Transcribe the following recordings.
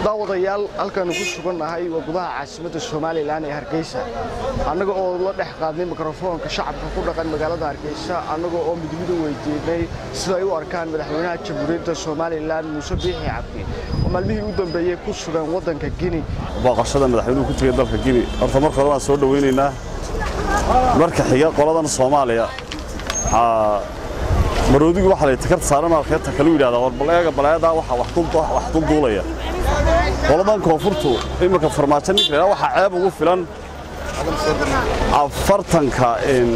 daawadayaal halkaanu ku sugannahay waa gudaha caasimadda somalilan ee hargeysa annaga oo la dhex qaadnay mikrofoonka shacabka ku dhaqan magaalada hargeysa annaga oo midmidu weydiinay sida ay u arkaan madaxweynaha jamhuuriyadda somalilan muuse biixi cabdi oo maalmihii u dambeeyey ku sugan waddanka gini booqashada madaxweynuhu ku tegay dalka gini horta marka hore waan soo dhowaynaynaa marka xiga qoladan soomaaliya waxaa maroodigu waxaa lay takarta saaran markeeta kalu yidhahdaa war baleega baleedaa waxaa wax dulduulaya qoladan koonfurtu iminka farmaajo ninka la waxaa ceeb ugu filan afartanka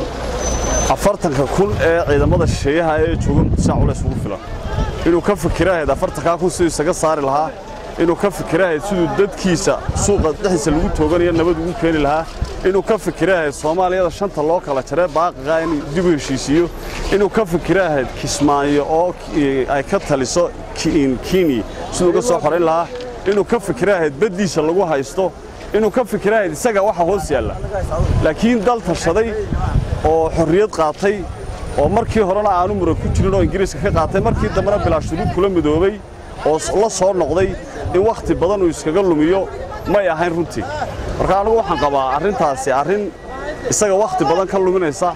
afartanka kun ee ciidamada shisheeyaha ee jooga muqdisho culays ugu filan inuu ka fikirahayd afartankaa kun siduu isaga saari lahaa inuu ka fikirahayd siduu dadkiisa suuqa dhexdiisa lagu tooganayo nabad ugu keeni lahaa inuu ka fikirahayd soomaaliyada shanta loo kala jaree baaqiqa inuu dib u heshiisiiyo inuu ka fikirahayd kismaayo oo ay ka taliso kini siduu uga soo xorayn lahaa inuu ka fikirahayd baddiisa lagu haysto inuu ka fikirahayd isaga waxa hoos yaalla laakiin dal tashaday oo xorriyad qaatay oo markii horena aanu muran ku jirin oo ingiriiska ka qaatay markii dambena bilaa shuruud kula midoobay oo la soo noqday in wakhti badan uu iskaga lumiyo may ahayn runtii marka anigu waxaan qabaa arrintaasi arrin isaga wakhti badan ka luminaysa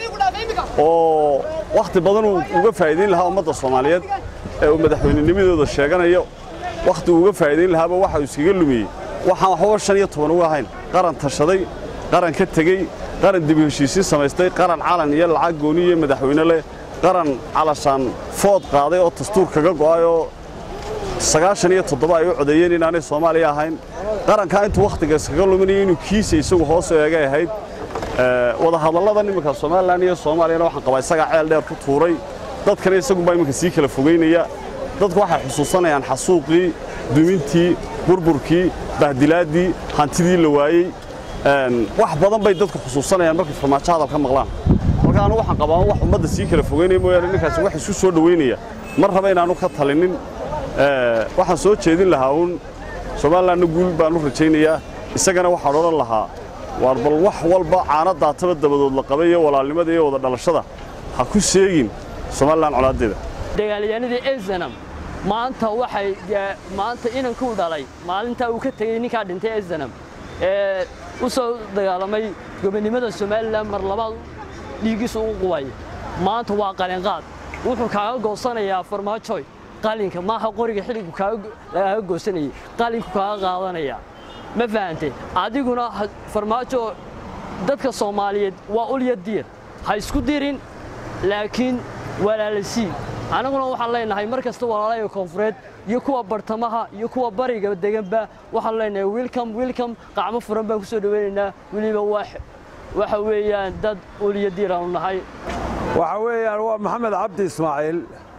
oo wakhti badan uu uga faa'iidayn lahaa ummadda soomaaliyeed ee uu madaxweynenimadooda sheeganayo wakhti uu uga faa'iidayn lahaaba waxa uu iskaga lumiyey waxaan waxba shan iyo toban uga ahayn qaran tashaday qaran ka tegey qaran dib u heshiisiin samaystay qaran calan iyo lacag gooni iyo madaxweyne leh qaran calashaan food qaaday oo dastuur kaga go'ay oo sagaashan iyo toddoba ay u codeeyeen inaanay soomaaliya ahayn qarankaa intuu wakhtiga iskaga luminaya inuu kiisa isagu hoos eegay ahayd wadahadalladan imminka somalilan iyo soomaaliyana waxaan qabaa isagaa ceel dheer ku tuuray dadkana isagunbaa imminka sii kala fogaynaya dadku waxay xusuusanayaan xasuuqii dumintii burburkii bahdilaaddii hantidii la waayey wax badan bay dadku xusuusanayaan markay farmaajo hadalka maqlaan marka anu waxaan qabaa wax ummadda sii kala fogaynaya mooyaane ninkaasi wax isu soo dhowaynaya mar raba inaanu ka talinin waxaan soo jeedin lahaa uun somalilanna guul baan u rajaynayaa isagana waxaan odhan lahaa waar bal wax walba caana daataba dabadood la qabay iyo walaalnimada iyo wada dhalashada ha ku seegin somalilan colaaddeeda dagaalyahanadii ezenam maanta waxay maanta inankuu dhalay maalintaa uu ka tegey ninkaa dhintay ezenam ee u soo dagaalamay gobonnimada somalilan mar labaad dhiiggiisu u qubay maanta waa qalinqaad wuxuu kaaga goosanayaa farmaajoy qalinka maaha qoriga xilligu kaaga goosanayay qalinku kaaga qaadanaya ma fahantay adiguna farmaajo dadka soomaaliyeed waa ulya diir ha isku dirin laakiin walaalasii annaguna waxaan leenahay mar kasta walaalaya koonfureed iyo kuwa bartamaha iyo kuwa bariga deganba waxaan leenahay wilcom wilcom qacmo furan baan ku soo dhowaynaynaa weliba waxa weeyaan dad ulya diir aanu nahay waxa weeyaan waa maxamed cabdi ismaaciil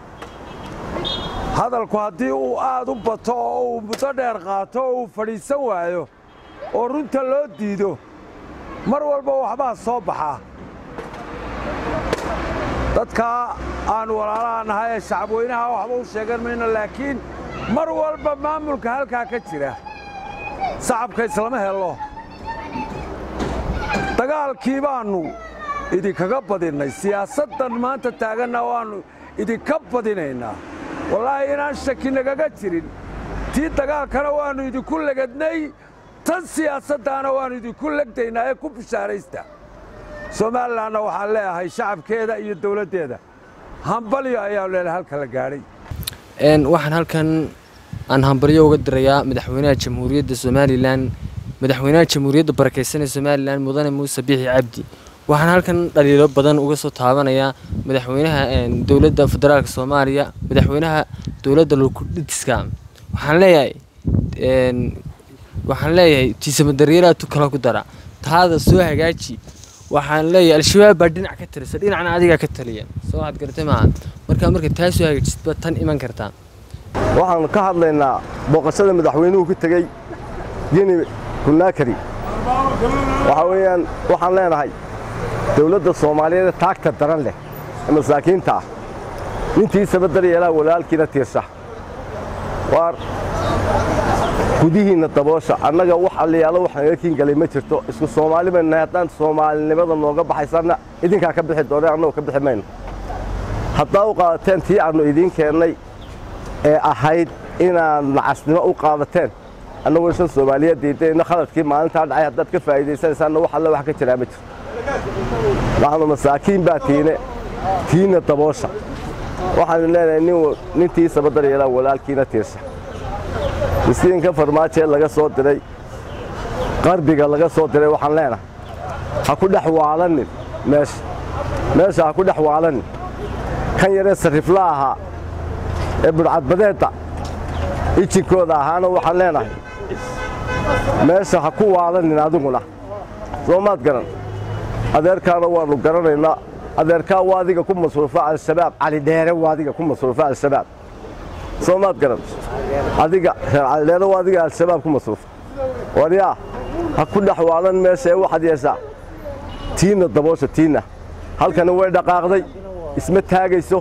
hadalku haddii uu aad u bato oo uu muddo dheer qaato oo uu fadhiisan waayo oo runta loo diido mar walba waxbaa soo baxaa dadkaa aan walaalaha nahay ee shacabweynaha waxba u sheegan mayno laakiin mar walba maamulka halkaa ka jira sacabka islama helo dagaalkii baannu idinkaga badinnay siyaasaddan maanta taaganna waannu idinka badinaynaa wallaahi inaan shaki nagaga jirin tii dagaalkana waannu idinku legadnay tan siyaasaddaana waannu idinku legdaynaa ee ku bishaaraysta somalilanna waxaan leeyahay shacabkeeda iyo dawladdeeda hambalyo ayaanu leeyahay halka la gaadhay waxaan halkan aan hambalyo uga dirayaa madaxweynaha jamhuuriyadda somalilan madaxweynaha jamhuuriyadda barakaysanee somalilan mudane muuse biixi cabdi waxaan halkan dhaliilo badan uga soo taabanayaa madaxweynaha dowladda federaalka soomaaliya madaxweynaha dowladda lukudhiska waxaan leeyahay waxaan leeyahay tiisamadaryeelaa tu kala ku dara taada soo hagaaji waxaan leeyahay al-shabaab baa dhinac ka talisa dhinacna adigaa ka taliya soo waxaad garatay maaha markaa marka taa soo hagaajisba tan iman kartaa waxaan ka hadlaynaa booqashada madaxweynuhu ku tegey gini kunaakari waxaa weeyaan waxaan leenahay dawladda soomaaliyeed ee taagta daran leh ee masaakiinta ah nintiisaba daryeelaa walaalkiina tiirsa waar gudihiinna daboosha annaga wax alliyaalo waxaan iga kiin galay ma jirto isku soomaali baynu nahay haddaan soomaalinimada nooga baxaysanna idinkaa ka bixi doonay annagu ka bixi mayno haddaa u qaadateen tii aannu idiin keennay ee ahayd inaad nacasnimo u qaadateen annagoo shan soomaaliyeed diidayna khaladkii maalintaa dhacay haddaad ka faa'iidaysanaysaanna wax alle wax ka jiraa ma jirto waxaanu masaakiin baa tiine tiina daboosha waxaanu leenahay nintiisaba daryeelaa walaalkiina tiirsa miskiinka farmaajee laga soo diray qarbiga laga soo diray waxaan leenahay ha ku dhex waalanin meesha meesha ha ku dhex waalanin kan yaree sarrifla ahaa ee budhcadbadeedda ijinkooda ahaana waxaan leenahay meesha ha ku waalanin adiguna soo maad garan adeerkaana waannu garanaynaa adeerkaa waa adiga ku masruufa al-shabaab cali dheere waa adiga ku masruufa al-shabaab soo maad garan adiga reer calidheere waa adiga al-shabaab ku masruufa waryaa ha ku dhex waalan meesha ee waxaad yeeshaa tiinna daboosha tiinna halkani way dhaqaaqday isma taagayso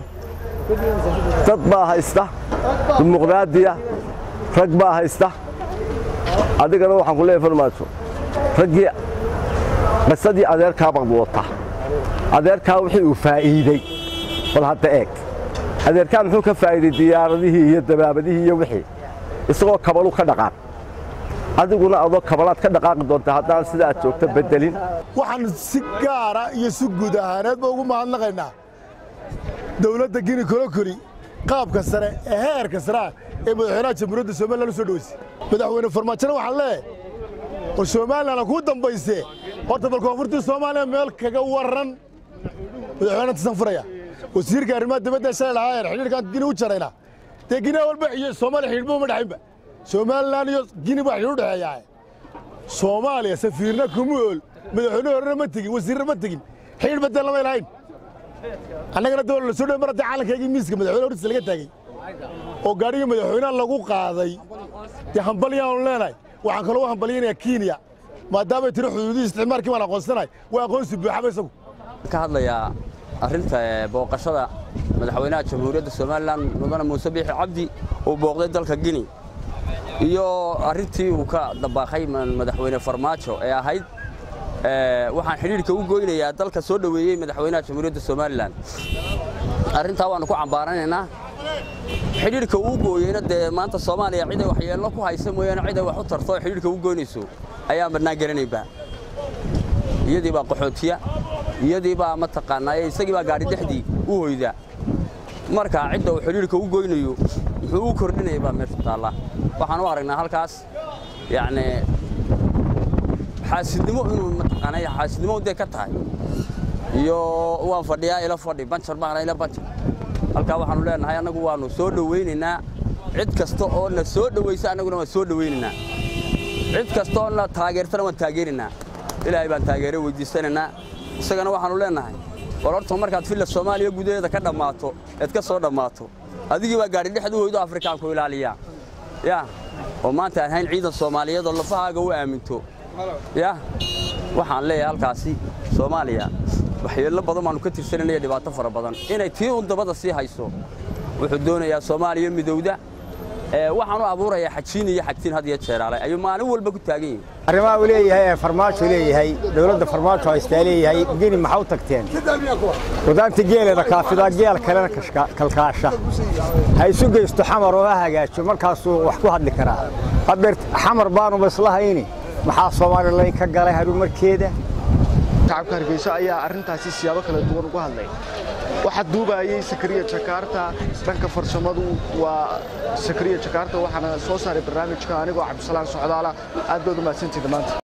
dad baa haysta dimuqraadiya rag baa haysta adigana waxaan ku leeyahay farmaajo raggii qisadii adeerkaa baad wadataa adeerkaa wixii uu faa'iidey bal hadda eeg adeerkaa muxuu ka faa'iiday diyaaradihii iyo dabaabadihii iyo wixii isagoo kabalu ka dhaqaaq adiguna adoo kabalaad ka dhaqaaqi doonta haddaan sida aad joogto beddelin waxaan si gaara iyo si guud ahaaneedba ugu mahadnaqaynaa dowladda gini kolokoli qaabka sare ee heerka sareah ee madaxweynaha jamhuuriyadda somalilan u soo dhoweysay madaxweyne farmaajona waxaan leeyahay war somalilan kuu dambaysee horta bal koonfurtii soomaaliya meel kaga warran madaxweyne tasan furaya wasiirka arrimaha dibadda shalay lahaayeen xidhiirkaan gini u jarayna dee gini walba iyo soomaaliya xidhiidhba uma dhexaynba somalilan iyo gini baa xidhiidh u dhexeeyaa soomaaliya safiirna kuma ool madaxweyne horena ma tegin wasiirna ma tegin xidhiidh badel lamay lahayn annagana dawla la soo dhowe mar haddii calankaygii miiska madaxweyne hortiisa laga taagay oo gaadhigii madaxweynaha lagu qaaday dee hambalyaanu leenahay waxaan kaloo u hambalyaynayaa kenya maadaamay tiri xuduudihii isticmaalkii baan aqoonsanahay waa aqoonsi buuxaba isagu ka hadlayaa arrinta booqashada madaxweynaha jamhuuriyadda somalilan mudane muuse biixi cabdi uu booqday dalka gini iyo arrintii uu ka dabaaqay madaxweyne farmaajo ee ahayd waxaan xidhiidhka u goynayaa dalka soo dhoweeyey madaxweynaha jamhuuriyadda somalilan arrintaa waannu ku cambaaranaynaa xidhiidhka uu gooyeyna dee maanta soomaaliya ciday waxyeello ku haysa mooyaane ciday wax u tarto oo xidhiidhka u goynayso ayaan badnaan garanaynba iyadii baa qaxootiya iyadii baa mataqaanaa isagii baa gaadhi dhexdii u hoyda marka cidda uu xidhiidhka u goynayo muxuu u kordhinaya baa meesha taalla waxaan u aragnaa halkaas yacni xaasidnimo inuu mataqaanaa xaasidnimo dee ka tahay iyo waan fadhiyaa ila fadhi banjar baana ila banjar halkaa waxaanu leenahay annagu waannu soo dhowaynaynaa cid kasta oo na soo dhowaysa annaguna waan soo dhowaynaynaa cid kasta oo na taageertana waan taageeraynaa ilaahay baan taageero weydiisanaynaa isagana waxaannu leenahay war horta markaad filla soomaaliya gudaheeda ka dhammaato eed ka soo dhammaato adigii baa gaadhi dhexdu hoydo afrikaanku ilaaliyaa yaa oo maanta aan hayn ciidan soomaaliyeed oo lafahaaga u aaminto yaa waxaan leeyahay halkaasi soomaaliya waxyeello badan baannu ka tirsananaya dhibaato fara badan inay tii un dabada sii hayso wuxuu doonayaa soomaaliya midowda waxaanu abuurayaa xajiin iyo xagtiin had iyo jeeraale ayuu maalin walba ku taagan yihin arrimaha uu leeyahay ee farmaajo leeyahay dowladda farmaajo haystaa leeyahay geni maxaa u tagteen wadaanta geeleeda kaafidaa geel kalena kalkaasha ha isu geysto xamar oo ha hagaajo markaasuu wax ku hadli karaa hadeer xamar baanuba islahayni maxaa soomaalilay ka galay harumarkeeda shacabka hargeysa ayaa arrintaasi siyaabo kala duwan uga hadlay waxaa duubayey sakariya jakaarta dhanka farsamadu waa sakariya jakaarta waxaana soo saaray barnaamijka anigoo cabdisalaan socdaala aad baad u mahadsantiida maanta